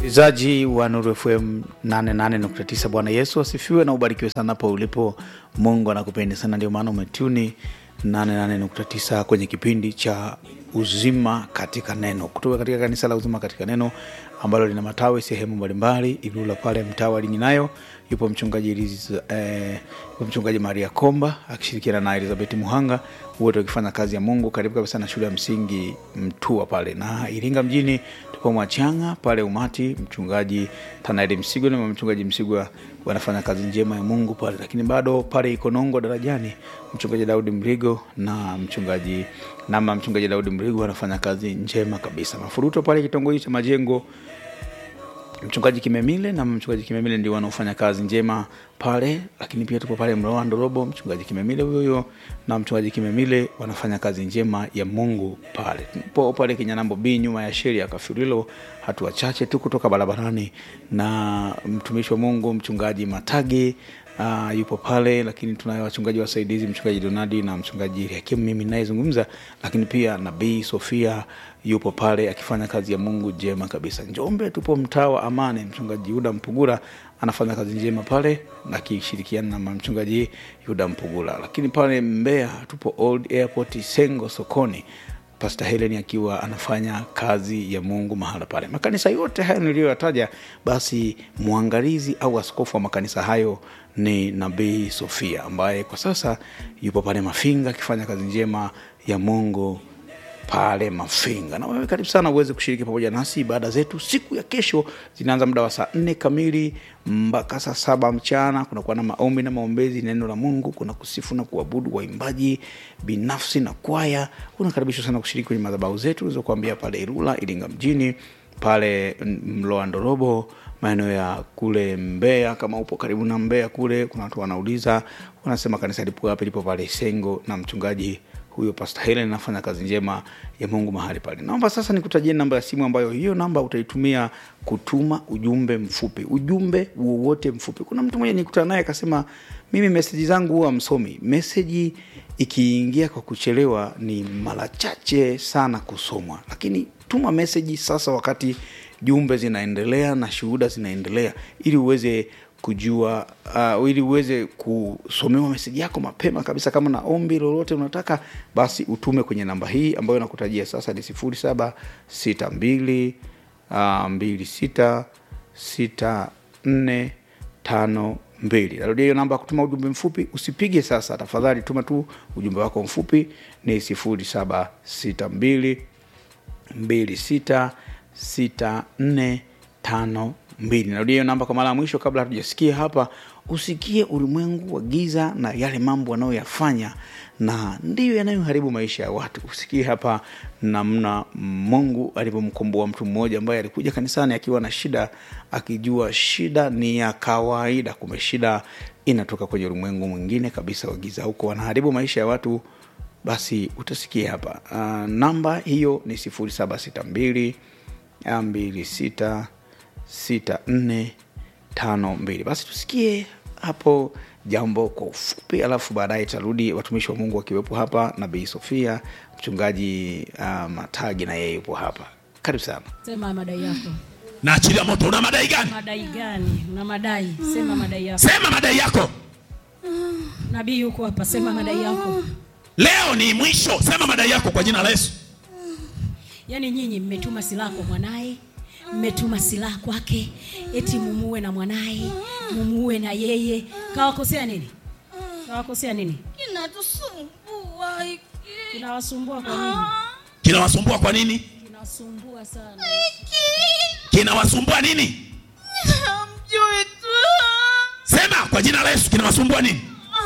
msikilizaji wa Nuru FM 88.9. Bwana Yesu asifiwe na ubarikiwe sana hapo ulipo. Mungu anakupenda sana, ndio maana umetuni 88.9 kwenye kipindi cha uzima katika neno kutoka katika kanisa la uzima katika neno ambalo lina matawi sehemu mbalimbali. Ilula pale mtaa wa Linginayo yupo mchungaji Eliz, eh, yupo mchungaji Maria Komba akishirikiana na Elizabeth Muhanga, wote wakifanya kazi ya Mungu karibu kabisa na shule ya msingi Mtua pale, na Iringa mjini tupo Mwachanga pale Umati, mchungaji Tanaeli Msigwa na mchungaji Msigwa wanafanya kazi njema ya Mungu pale, lakini bado pale Ikonongo darajani mchungaji Daudi Mrigo na mchungaji nama mchungaji Daudi Mrigo wanafanya kazi njema kabisa. Mafuruto pale kitongoji cha Majengo mchungaji Kimemile na mchungaji Kimemile ndio wanaofanya kazi njema pale, lakini pia tupo pale Mloa Ndorobo, mchungaji Kimemile huyo huyo na mchungaji Kimemile wanafanya kazi njema ya Mungu pale. Tupo pale Kinyanambo B nyuma ya sheri ya Kafurilo, hatua chache tu kutoka barabarani, na mtumishi wa Mungu mchungaji Matage Uh, yupo pale lakini tunayo wachungaji wasaidizi mchungaji Donadi na mchungaji Hakimu mimi nayezungumza, lakini pia nabii Sofia yupo pale akifanya kazi ya Mungu njema kabisa. Njombe tupo mtaa wa Amani, mchungaji Yuda Mpugura anafanya kazi njema pale akishirikiana na mchungaji Yuda Mpugura, lakini pale Mbeya tupo Old Airport Sengo sokoni Pastor Helen akiwa anafanya kazi ya Mungu mahala pale. Makanisa yote hayo niliyoyataja, basi mwangalizi au askofu wa makanisa hayo ni Nabii Sofia ambaye kwa sasa yupo pale Mafinga akifanya kazi njema ya Mungu pale Mafinga. Na wewe karibu sana uweze kushiriki pamoja nasi. Ibada zetu siku ya kesho zinaanza muda wa saa nne kamili mpaka saa saba mchana. Kunakuwa na maombi na maombezi, neno la Mungu, kuna kusifu na kuabudu, waimbaji binafsi na kwaya. Unakaribishwa sana kushiriki kwenye madhabahu zetu ulizokuambia pale Ilula, Iringa mjini, pale Mloa Ndorobo, maeneo ya kule Mbeya. Kama upo karibu na Mbeya kule, kuna watu wanauliza, wanasema kanisa lipo wapi? Lipo pale Sengo na mchungaji huyo Pastor Helen anafanya kazi njema ya Mungu mahali pale. Naomba sasa nikutajie namba ya simu ambayo hiyo namba utaitumia kutuma ujumbe mfupi, ujumbe wowote mfupi. Kuna mtu mmoja nikutana naye akasema, mimi meseji zangu huwa msomi. Meseji ikiingia kwa kuchelewa ni mara chache sana kusomwa, lakini tuma meseji sasa wakati jumbe zinaendelea na shuhuda zinaendelea, ili uweze kujua uh, ili uweze kusomewa meseji yako mapema kabisa. Kama na ombi lolote unataka, basi utume kwenye namba hii ambayo nakutajia sasa, ni sifuri saba sita mbili mbili sita sita nne tano mbili. Narudia hiyo namba ya kutuma ujumbe mfupi. Usipige sasa, tafadhali tuma tu ujumbe wako mfupi, ni sifuri saba sita mbili mbili sita sita nne tano mbili. Narudia hiyo namba kwa mara ya mwisho kabla hatujasikia hapa. Usikie ulimwengu wa giza na yale mambo wanayoyafanya na ndiyo yanayoharibu maisha ya watu. Usikie hapa namna Mungu alivyomkomboa mtu mmoja ambaye alikuja kanisani akiwa na shida, akijua shida ni ya kawaida, kumbe shida inatoka kwenye ulimwengu mwingine kabisa wa giza, huko wanaharibu maisha ya watu. Basi utasikia hapa. Uh, namba hiyo ni sifuri saba sita mbili mbili sita sita nne tano mbili. Basi tusikie hapo jambo kwa ufupi, alafu baadaye tarudi watumishi wa Mungu wakiwepo hapa, Nabii Sofia, mchungaji uh, Matagi na yeye yupo hapa. Karibu sana. Sema madai yako. Naachilia moto. Una madai gani? Madai gani? Una madai. Sema madai yako. Sema madai yako. Nabii yuko hapa. Sema madai yako. Leo ni mwisho. Sema madai yako kwa jina la Yesu. Yaani nyinyi mmetuma silaha kwa mwanaye, mmetuma silaha kwake, eti mumuue na mwanaye, mumuue na yeye. Kawakosea nini? Kawakosea nini? Kinatusumbua hiki. Kinawasumbua kwa nini? Kinawasumbua kwa nini? Kinawasumbua sana. Kinawasumbua nini? Hamjui tu. Sema kwa jina la Yesu. Kinawasumbua nini?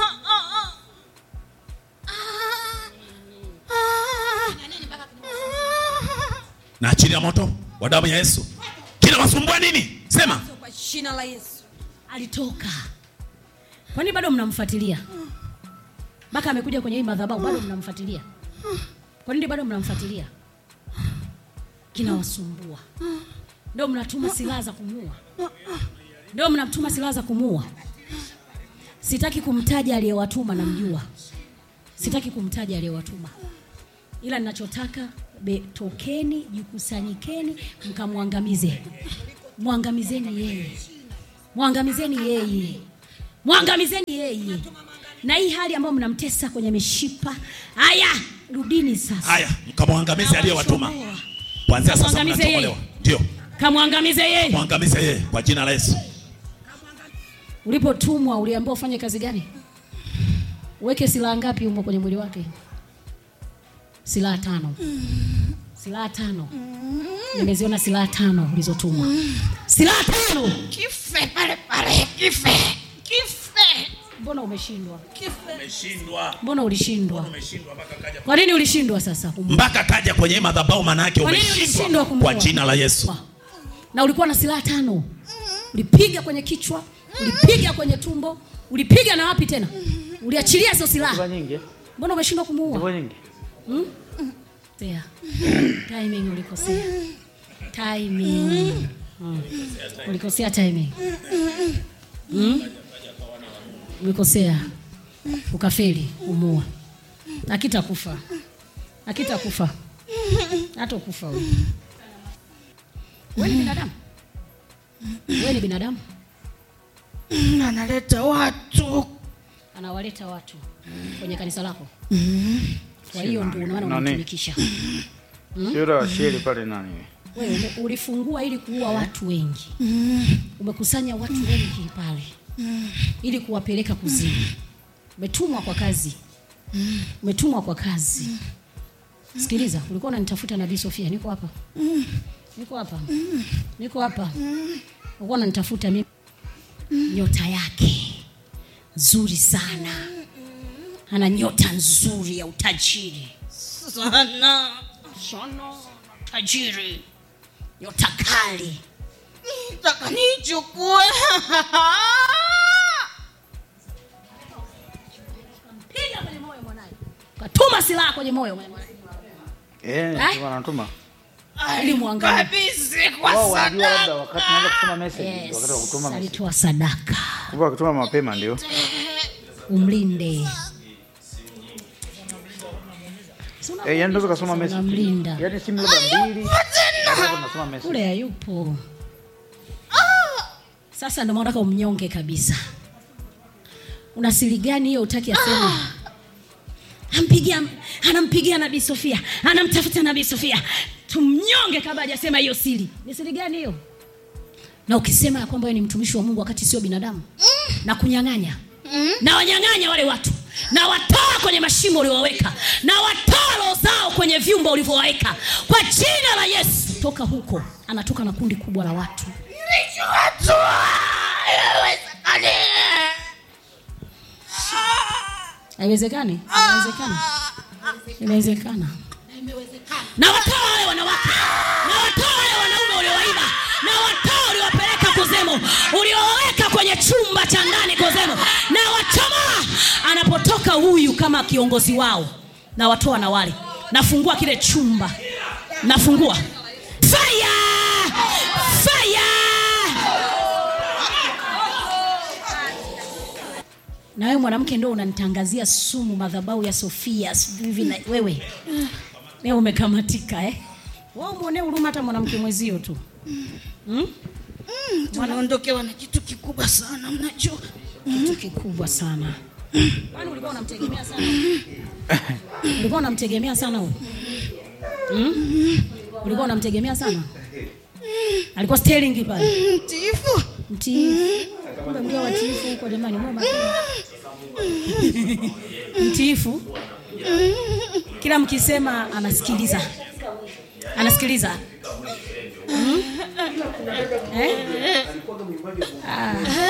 Naachilia moto wa damu ya Yesu. Kinawasumbua nini? Sema. Kwa jina la Yesu. Alitoka. Kwani bado mnamfuatilia? Mpaka amekuja kwenye hii madhabahu bado mnamfuatilia? Kwa nini bado mnamfuatilia? Kinawasumbua. Ndio mnatuma silaha za kumuua. Ndio mnatuma silaha za kumuua. Sitaki kumtaja aliyewatuma, namjua. Sitaki kumtaja aliyewatuma, ila ninachotaka be, tokeni, jikusanyikeni, mkamwangamize. mwangamizeni yeye mwangamizeni yeye mwangamizeni yeye na hii hali ambayo mnamtesa kwenye mishipa haya rudini sasa haya mkamwangamize aliyewatuma Nawachomoa. kuanzia sasa Kamwangamize mnachomolewa yeye. ndio kamwangamize yeye mwangamize yeye kwa jina la yesu ulipotumwa uliambiwa ufanye kazi gani uweke silaha ngapi humo kwenye mwili wake silaha tano silaha tano nimeziona silaha tano ulizotumwa silaha tano kife pale pale kife kife mbona umeshindwa kife umeshindwa mbona ulishindwa kwa nini ulishindwa sasa kumua? mpaka kaja kwenye madhabahu manake Kwa nini ulishindwa umeshindwa kumuua? kwa jina la yesu na ulikuwa na silaha tano ulipiga kwenye kichwa ulipiga kwenye tumbo ulipiga na wapi tena uliachilia hizo silaha nyingi mbona umeshindwa kumuua nyingi Kosea. timing ulikosea timing mm. ulikosea timing mm? ulikosea ukafeli umua akitakufa akitakufa hata kufa wewe wewe ni binadamu wewe ni binadamu analeta watu anawaleta watu kwenye kanisa lako kwa hiyo ndio unaona Nani? unamtumikisha sio yule wa sheli pale nani wewe ume- ulifungua ili kuua watu wengi umekusanya watu wengi pale ili kuwapeleka kuzimu umetumwa kwa kazi umetumwa kwa kazi sikiliza ulikuwa unanitafuta nabii sofia niko hapa niko hapa niko hapa ulikuwa unanitafuta mimi nyota yake nzuri sana ana nyota nzuri ya utajiri sana sana tajiri nyota kali taka nichukue piga kwenye moyo mwanaye katuma silaha kwenye moyo mwanaye. eh Eh? ndio wanatuma ili muangalie kabisa kwa wao wanajua sadaka labda wakati naanza kutuma message yes. wakati wa kutuma message alitoa sadaka kumbe wakituma mapema ndio umlinde eh yani ndio kasoma message unamlinda yani simu labda mbili hapo nasoma message kule hayupo sasa ndio maana nataka umnyonge kabisa una siri gani hiyo utaki aseme ampigia anampigia nabii sofia anamtafuta nabii sofia tumnyonge kabla hajasema hiyo siri ni siri gani hiyo na ukisema ya kwamba wewe ni mtumishi wa mungu wakati sio binadamu na kunyang'anya na wanyang'anya wale watu na watoa kwenye mashimo uliowaweka na watoa roho zao kwenye vyumba ulivyowaweka kwa jina la yesu toka huko anatoka na kundi kubwa la watu haiwezekani inawezekana inawezekana na watoa wale wanawake na watoa wale wanaume uliowaiba na watoa uliowapeleka kuzimu uliowaweka kwenye chumba cha ndani kuzimu na wachomoa anapotoka huyu kama kiongozi wao na watoa na wale nafungua kile chumba nafungua fire fire na wewe mwanamke ndo unanitangazia sumu madhabahu ya sofia sijui hivi na wewe leo umekamatika eh? wewe mwonee huruma hata mwanamke mwezio tu tunaondokewa na kitu kikubwa sana mnajua kitu kikubwa sana kwani ulikuwa unamtegemea sana ulikuwa unamtegemea sana huyu hmm? ulikuwa unamtegemea sana alikuwa stelingi pale mtiifu mtiifu kumbe mlio watiifu huko jamani mwe makini. mtiifu kila mkisema anasikiliza anasikiliza Hmm? Eh? Ah.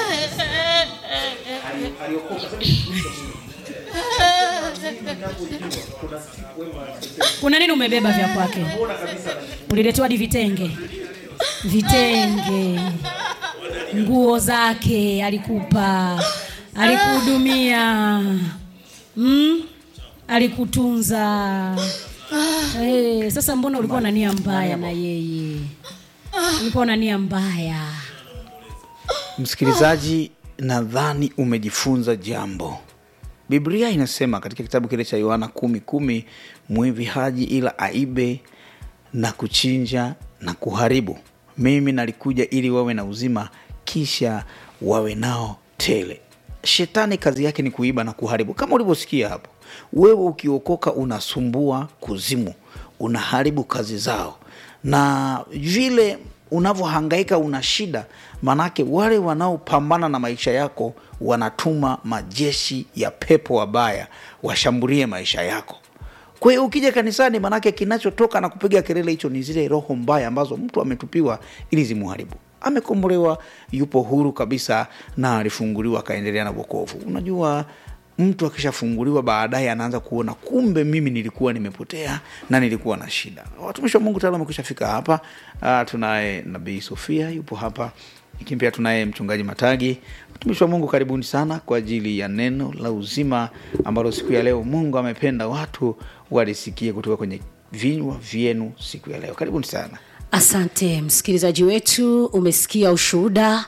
kuna nini umebeba vya kwake uliletewa di vitenge vitenge nguo zake alikupa alikuhudumia mm? alikutunza hey, sasa mbona ulikuwa na nia mbaya na yeye ulikuwa na nia mbaya msikilizaji nadhani umejifunza jambo biblia inasema katika kitabu kile cha yohana kumi kumi mwivi haji ila aibe na kuchinja na kuharibu mimi nalikuja ili wawe na uzima kisha wawe nao tele shetani kazi yake ni kuiba na kuharibu kama ulivyosikia hapo wewe ukiokoka unasumbua kuzimu unaharibu kazi zao na vile unavyohangaika una shida manake wale wanaopambana na maisha yako wanatuma majeshi ya pepo wabaya washambulie maisha yako kwa hiyo ukija kanisani manake kinachotoka na kupiga kelele hicho ni zile roho mbaya ambazo mtu ametupiwa ili zimuharibu amekombolewa yupo huru kabisa na alifunguliwa akaendelea na wokovu unajua mtu akishafunguliwa baadaye anaanza kuona kumbe mimi nilikuwa nimepotea na nilikuwa na shida watumishi wa mungu tayari wamekwisha fika hapa uh, tunaye nabii sofia yupo hapa lakini pia tunaye mchungaji matagi watumishi wa mungu karibuni sana kwa ajili ya neno la uzima ambalo siku ya leo mungu amependa watu walisikie kutoka kwenye vinywa vyenu siku ya leo karibuni sana asante msikilizaji wetu umesikia ushuhuda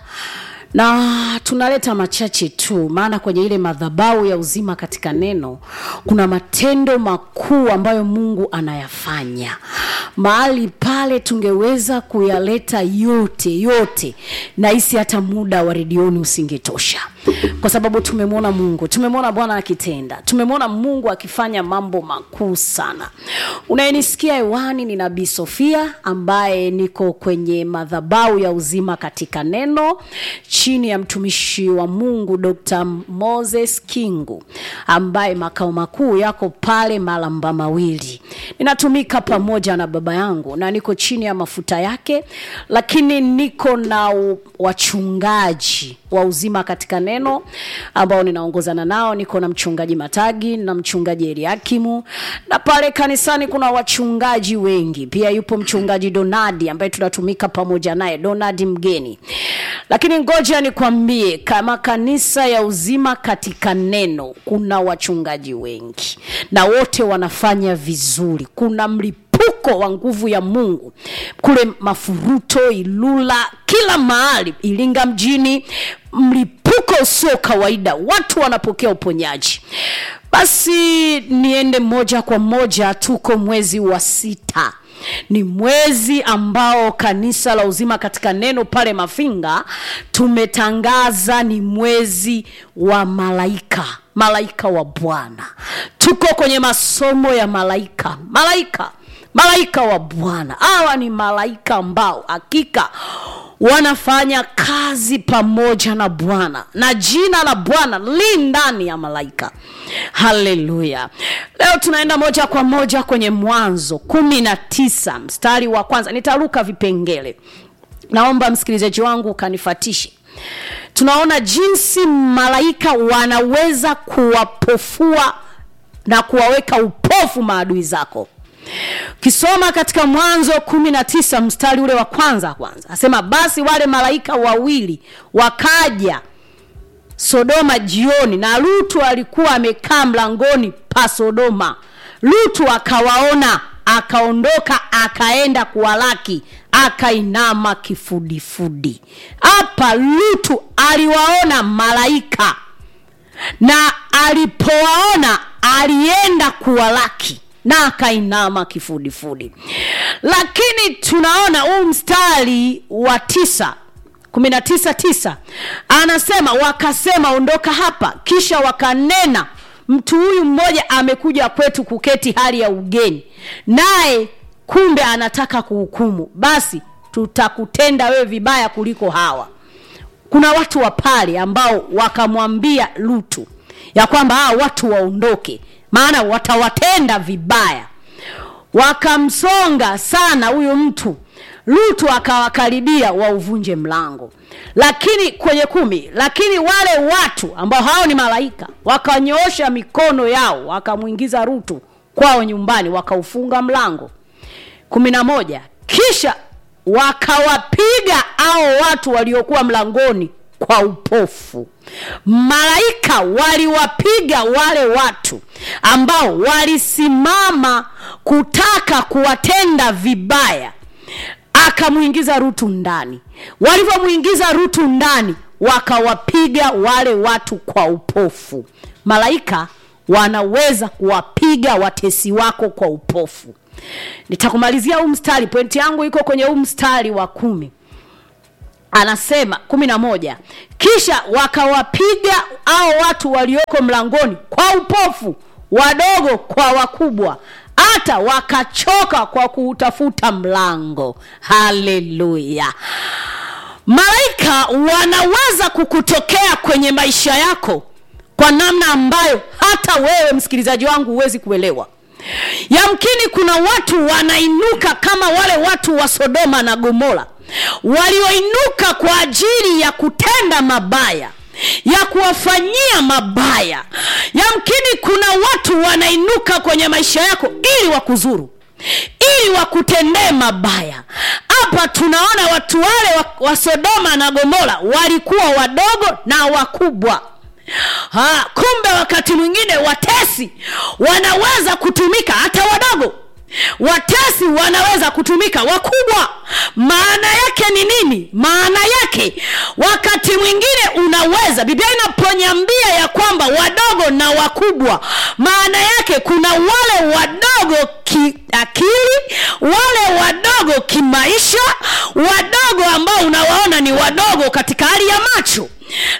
na tunaleta machache tu maana kwenye ile madhabau ya uzima katika neno kuna matendo makuu ambayo mungu anayafanya mahali pale tungeweza kuyaleta yote yote nahisi hata muda wa redioni usingetosha kwa sababu tumemwona mungu tumemwona bwana akitenda tumemwona mungu akifanya mambo makuu sana unayenisikia hewani ni nabii sofia ambaye niko kwenye madhabau ya uzima katika neno chini ya mtumishi wa mungu dr moses kingu ambaye makao makuu yako pale malamba mawili ninatumika pamoja na baba yangu na niko chini ya mafuta yake lakini niko na u- wachungaji wa uzima katika neno ambao ninaongozana nao niko na mchungaji matagi na mchungaji eliakimu na pale kanisani kuna wachungaji wengi pia yupo mchungaji donadi ambaye tunatumika pamoja naye donadi mgeni lakini ngoja nikwambie kama kanisa ya uzima katika neno kuna wachungaji wengi na wote wanafanya vizuri kuna mlipuko wa nguvu ya mungu kule mafuruto ilula kila mahali ilinga mjini mlipuko usio kawaida watu wanapokea uponyaji basi niende moja kwa moja tuko mwezi wa sita ni mwezi ambao kanisa la uzima katika neno pale mafinga tumetangaza ni mwezi wa malaika malaika wa bwana tuko kwenye masomo ya malaika malaika malaika wa bwana hawa ni malaika ambao hakika wanafanya kazi pamoja na bwana na jina la bwana li ndani ya malaika haleluya leo tunaenda moja kwa moja kwenye mwanzo kumi na tisa mstari wa kwanza nitaruka vipengele naomba msikilizaji wangu ukanifatishe tunaona jinsi malaika wanaweza kuwapofua na kuwaweka upofu maadui zako ukisoma katika mwanzo kumi na tisa mstari ule wa kwanza kwanza asema basi wale malaika wawili wakaja sodoma jioni na lutu alikuwa amekaa mlangoni pa sodoma lutu akawaona akaondoka akaenda kuwalaki akainama kifudifudi hapa lutu aliwaona malaika na alipowaona alienda kuwalaki na akainama kifudifudi lakini tunaona huu mstari wa tisa kumi na tisa tisa anasema wakasema ondoka hapa kisha wakanena mtu huyu mmoja amekuja kwetu kuketi hali ya ugeni naye kumbe anataka kuhukumu basi tutakutenda wewe vibaya kuliko hawa kuna watu wa pale ambao wakamwambia lutu ya kwamba hawa watu waondoke maana watawatenda vibaya wakamsonga sana huyu mtu lutu akawakaribia wauvunje mlango lakini kwenye kumi lakini wale watu ambao hao ni malaika wakanyoosha mikono yao wakamwingiza rutu kwao nyumbani wakaufunga mlango kumi na moja kisha wakawapiga hao watu waliokuwa mlangoni kwa upofu malaika waliwapiga wale watu ambao walisimama kutaka kuwatenda vibaya akamwingiza rutu ndani walivyomwingiza rutu ndani wakawapiga wale watu kwa upofu malaika wanaweza kuwapiga watesi wako kwa upofu nitakumalizia huu mstari pointi yangu iko kwenye huu mstari wa kumi anasema kumi na moja kisha wakawapiga hao watu walioko mlangoni kwa upofu wadogo kwa wakubwa hata wakachoka kwa kuutafuta mlango haleluya malaika wanaweza kukutokea kwenye maisha yako kwa namna ambayo hata wewe msikilizaji wangu huwezi kuelewa yamkini kuna watu wanainuka kama wale watu wa sodoma na gomora walioinuka kwa ajili ya kutenda mabaya ya kuwafanyia mabaya yamkini kuna watu wanainuka kwenye maisha yako ili wakuzuru ili wakutendee mabaya hapa tunaona watu wale wa, wa sodoma na gomora walikuwa wadogo na wakubwa ha, kumbe wakati mwingine watesi wanaweza kutumika hata wadogo watesi wanaweza kutumika wakubwa maana yake ni nini maana yake wakati mwingine unaweza biblia inaponyambia ya kwamba wadogo na wakubwa maana yake kuna wale wadogo kiakili wale wadogo kimaisha wadogo ambao unawaona ni wadogo katika hali ya macho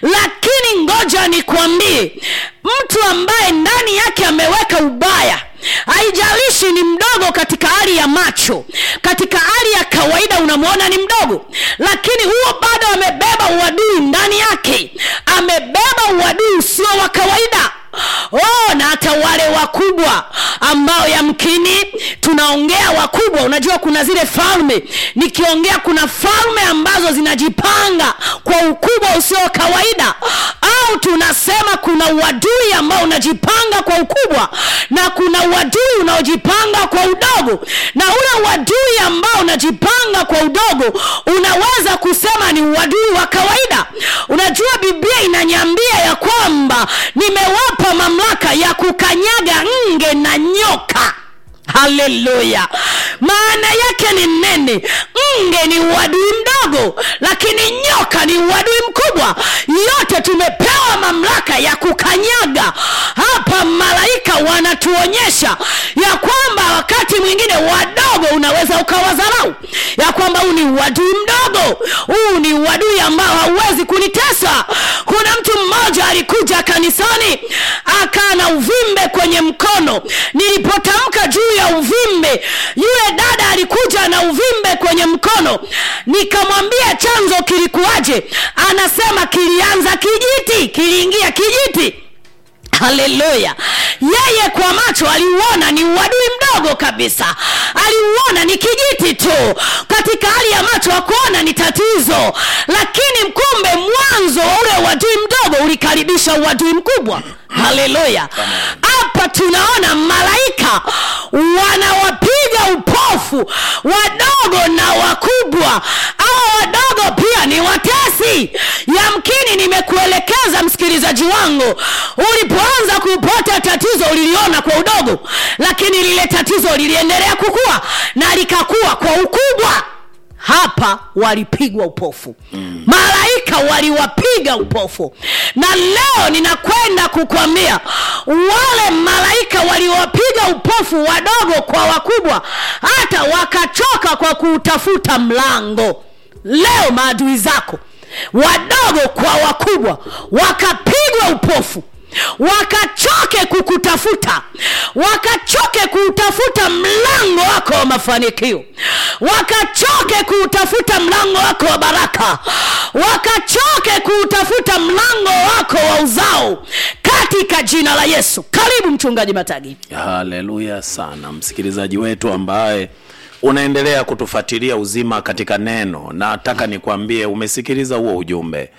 lakini ngoja nikwambie mtu ambaye ndani yake ameweka ubaya haijalishi ni mdogo katika hali ya macho katika hali ya kawaida unamwona ni mdogo lakini huo bado amebeba uadui ndani yake amebeba uadui usio wa kawaida oh, na hata wale wakubwa ambao yamkini tunaongea wakubwa unajua kuna zile falme nikiongea kuna falme ambazo zinajipanga kwa ukubwa usio wa kawaida au tunasema kuna uadui ambao unajipanga kwa ukubwa na kuna uadui unaojipanga kwa udogo na ule uadui ambao unajipanga kwa udogo unaweza kusema ni uadui wa kawaida unajua biblia inanyambia ya kwamba nimewapa mamlaka ya kukanyaga nge na nyoka haleluya maana yake ni nene nge ni uadui mdogo lakini nyoka ni uadui mkubwa yote tumepewa mamlaka ya kukanyaga hapa malaika wanatuonyesha ya kwamba wakati mwingine wadogo unaweza ukawadharau ya kwamba huu ni uadui mdogo huu ni uadui ambao hauwezi kunitesa kuna mtu mmoja alikuja kanisani akaa na uvimbe kwenye mkono nilipotamka juu ya uvimbe yule dada alikuja na uvimbe kwenye mkono nikamwambia chanzo kilikuwaje anasema kilianza kijiti kiliingia kijiti haleluya yeye kwa macho aliuona ni uadui mdogo kabisa aliuona ni kijiti tu katika hali ya macho akuona ni tatizo lakini kumbe mwanzo wa ule uadui mdogo ulikaribisha uadui mkubwa haleluya hapa tunaona malaika wanawapiga upofu wadogo na wakubwa au wadogo pia ni watesi yamkini nimekuelekeza msikilizaji wangu ulipoanza kupata tatizo uliliona kwa udogo lakini lile tatizo liliendelea kukua na likakuwa kwa ukubwa hapa walipigwa upofu mm. malaika waliwapiga upofu na leo ninakwenda kukwambia wale malaika waliwapiga upofu wadogo kwa wakubwa hata wakachoka kwa kuutafuta mlango leo maadui zako wadogo kwa wakubwa wakapigwa upofu wakachoke kukutafuta wakachoke kuutafuta mlango wako wa mafanikio wakachoke kuutafuta mlango wako wa baraka wakachoke kuutafuta mlango wako wa uzao katika jina la yesu karibu mchungaji matagi haleluya sana msikilizaji wetu ambaye unaendelea kutufuatilia uzima katika neno nataka nikwambie umesikiliza huo ujumbe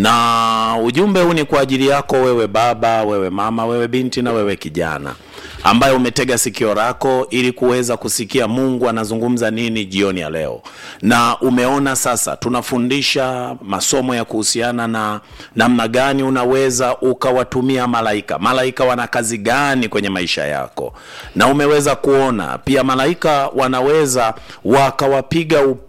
na ujumbe huu ni kwa ajili yako wewe baba wewe mama wewe binti na wewe kijana ambaye umetega sikio lako ili kuweza kusikia mungu anazungumza nini jioni ya leo na umeona sasa tunafundisha masomo ya kuhusiana na namna gani unaweza ukawatumia malaika malaika wana kazi gani kwenye maisha yako na umeweza kuona pia malaika wanaweza wakawapiga upo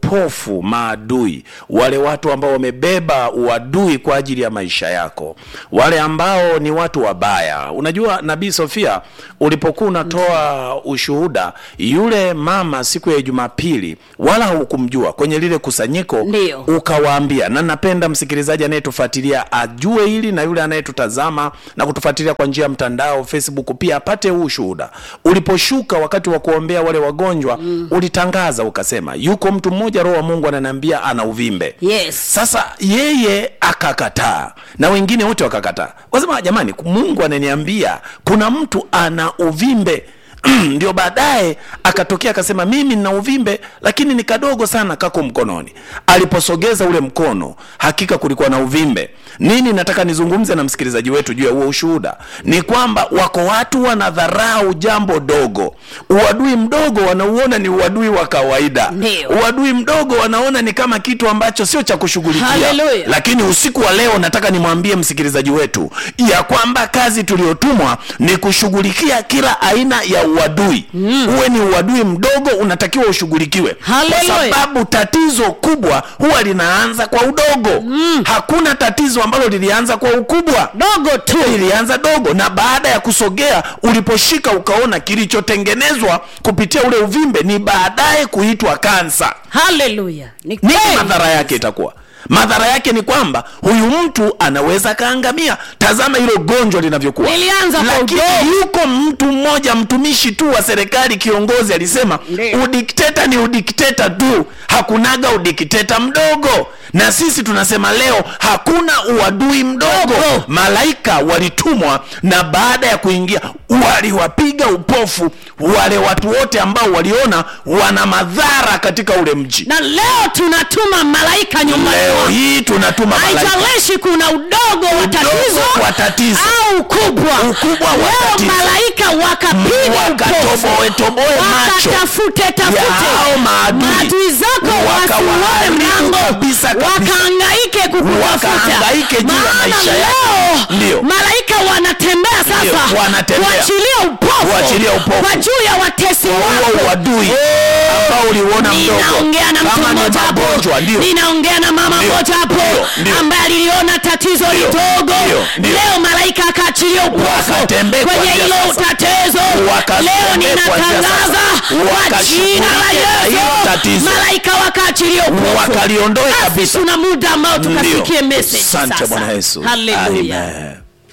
vipofu maadui wale watu ambao wamebeba uadui kwa ajili ya maisha yako wale ambao ni watu wabaya unajua nabii sofia ulipokuwa unatoa ushuhuda yule mama siku ya jumapili wala hukumjua kwenye lile kusanyiko Ndiyo. ukawaambia na napenda msikilizaji anayetufuatilia ajue hili na yule anayetutazama na kutufuatilia kwa njia ya mtandao facebook pia apate huu ushuhuda uliposhuka wakati wa kuombea wale wagonjwa mm. ulitangaza ukasema yuko mtu mmoja roho wa mungu ananiambia ana uvimbe yes sasa yeye akakataa na wengine wote wakakataa wasema jamani mungu ananiambia kuna mtu ana uvimbe ndio baadaye akatokea akasema mimi nina uvimbe lakini ni kadogo sana kako mkononi aliposogeza ule mkono hakika kulikuwa na uvimbe nini nataka nizungumze na msikilizaji wetu juu ya huo ushuhuda ni kwamba wako watu wanadharau jambo dogo uadui mdogo wanauona ni uadui wa kawaida Ndio. uadui mdogo wanaona ni kama kitu ambacho sio cha kushughulikia Hallelujah. lakini usiku wa leo nataka nimwambie msikilizaji wetu ya kwamba kazi tuliyotumwa ni kushughulikia kila aina ya uadui mm. uwe ni uadui mdogo unatakiwa ushughulikiwe kwa Hallelujah. sababu tatizo kubwa huwa linaanza kwa udogo mm. hakuna tatizo ambalo lilianza kwa ukubwa dogo tu lilianza dogo na baada ya kusogea uliposhika ukaona kilichotengenezwa kupitia ule uvimbe ni baadaye kuitwa kansa haleluya ni nini kweli. madhara yake itakuwa madhara yake ni kwamba huyu mtu anaweza akaangamia tazama hilo gonjwa linavyokuwa Lilianza kwa lakini udogo. yuko mtu mmoja mtumishi tu wa serikali kiongozi alisema Ndiyo. udikteta ni udikteta tu hakunaga udikteta mdogo na sisi tunasema leo hakuna uadui mdogo Dogo. malaika walitumwa na baada ya kuingia waliwapiga upofu wale watu wote ambao waliona wana madhara katika ule mji na leo tunatuma malaika nyumbani leo mwako. hii tunatuma malaika haijalishi kuna udogo wa tatizo wa tatizo. au ukubwa Ukubwa wa leo tatizo. malaika wakapiga Wakatoboe- toboe macho wakatafute ya tafute hao maadui. maadui zako wasione Wakawaharibu mlango kabisa kabisa. wakaangaike kukutafuta Wakahangaike juu ya Maana maisha yako. leo Ndio. malaika wanatembea Ndio, sasa wanatembea. kuachilia upofu Kuachilia upofu. kwa juu ya watesi huo wako uadui ambao uliuona mdogo ninaongea na mtu kama ni mmoja hapo magonjwa ndio ninaongea na mama Ndio, mmoja hapo ndio, ndio. ambaye aliliona tatizo Ndio, lidogo ndio, ndio. leo malaika akaachilia upofu Wakatembee kwenye kuanzia hilo sasa. tatizo Wakatembee leo kuanzia ninatangaza sasa. kwa jina la Wakashughulikie hilo yesu tatizo. malaika wakaachilia upofu wakaliondoe Basi kabisa tuna muda ambao tukasikie Ndio. message asante sasa bwana yesu haleluya Amen.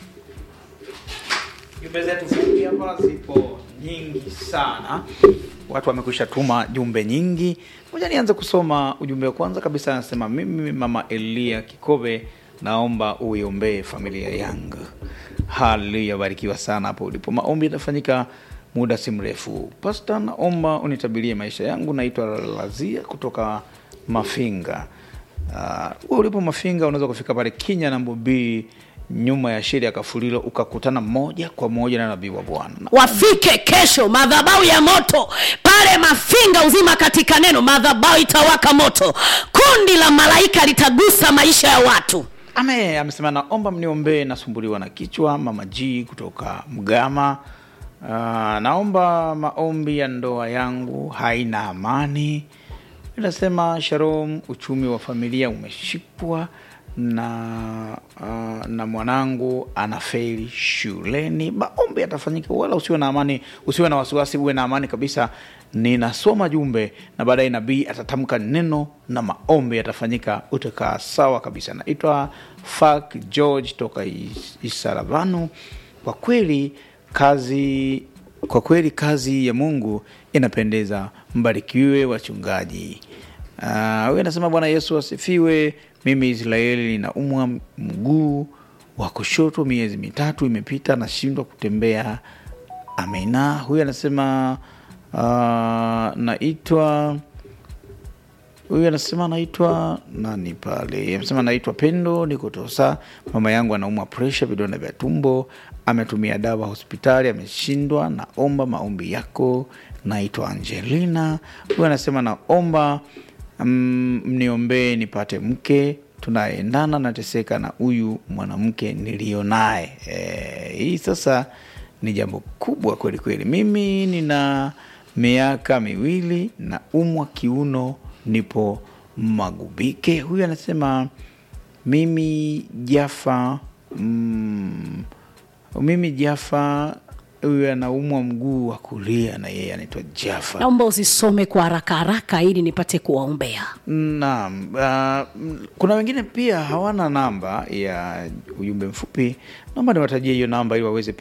jumbe zetu fupi hapa zipo nyingi sana watu wamekwisha tuma jumbe nyingi moja nianze kusoma ujumbe wa kwanza kabisa anasema mimi mama elia kikobe naomba uiombee familia yangu haleluya barikiwa sana hapo ulipo maombi yatafanyika muda si mrefu pasta naomba unitabirie maisha yangu naitwa lazia kutoka mafinga uh, ulipo mafinga unaweza kufika pale kinya na mbobii nyuma ya sheri ya kafulilo ukakutana moja kwa moja na nabii wa bwana Na wafike kesho madhabau ya moto pale mafinga uzima katika neno madhabau itawaka moto kundi la malaika litagusa maisha ya watu ame amesema naomba mniombee nasumbuliwa na kichwa mama g kutoka mgama uh, naomba maombi ya ndoa yangu haina amani inasema sharom uchumi wa familia umeshikwa na uh, na mwanangu anafeli shuleni maombi yatafanyika wala usiwe na amani usiwe na wasiwasi uwe na amani kabisa ninasoma jumbe na baadaye nabii atatamka neno na maombi yatafanyika utakaa sawa kabisa naitwa fak george toka Is- isaravanu kwa kweli kazi kwa kweli kazi ya mungu inapendeza mbarikiwe wachungaji Ah, huyu anasema bwana yesu asifiwe mimi israeli ninaumwa mguu wa kushoto miezi mitatu imepita nashindwa kutembea amina huyu anasema uh, naitwa huyu anasema anaitwa nani pale amesema naitwa pendo niko tosa mama yangu anaumwa presha vidonda vya tumbo ametumia dawa hospitali ameshindwa naomba maombi yako naitwa angelina huyu anasema naomba mm, mniombee nipate mke tunayeendana nateseka na huyu mwanamke niliyo naye e, hii sasa ni jambo kubwa kweli kweli mimi nina miaka miwili na umwa kiuno nipo Magubike. Huyu anasema mimi Jafa mm, mimi Jafa, huyu anaumwa mguu wa kulia na yeye anaitwa Jafa. naomba usisome kwa haraka haraka ili nipate kuwaombea Naam, uh, mm, kuna wengine pia hawana namba ya ujumbe mfupi. Naomba niwatajie hiyo namba ili waweze